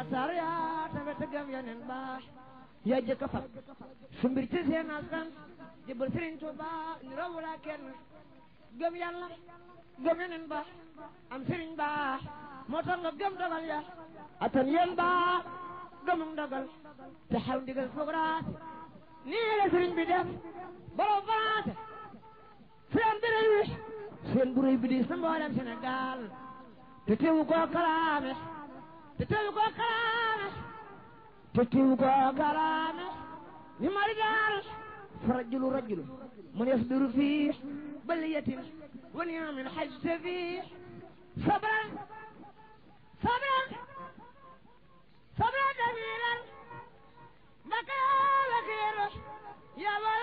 Maxtaar yaa tabe te gëm yeneen baax yaa jëkk a fab su mbir ci seen askan jëbal Sëriñ Tuuba ni rawu laa kenn gëm yàlla gëm yeneen baax am sëriñ baax moo tax nga gëm dogal ya atan yéen baax gëmum dogal te xaw ndigal foog raat nii la sëriñ bi def borom France seen bi rëy seen bu rëy bi di sa mboolem Sénégal te teewu koo kalaame te teewu koo kalaame te teewu koo kalaame ni mari daal fa rajulu rajulu man yasbiru fii baliyatin wa niamin xajte fii sabran sabran sabran jamilan mbaka la xiir ya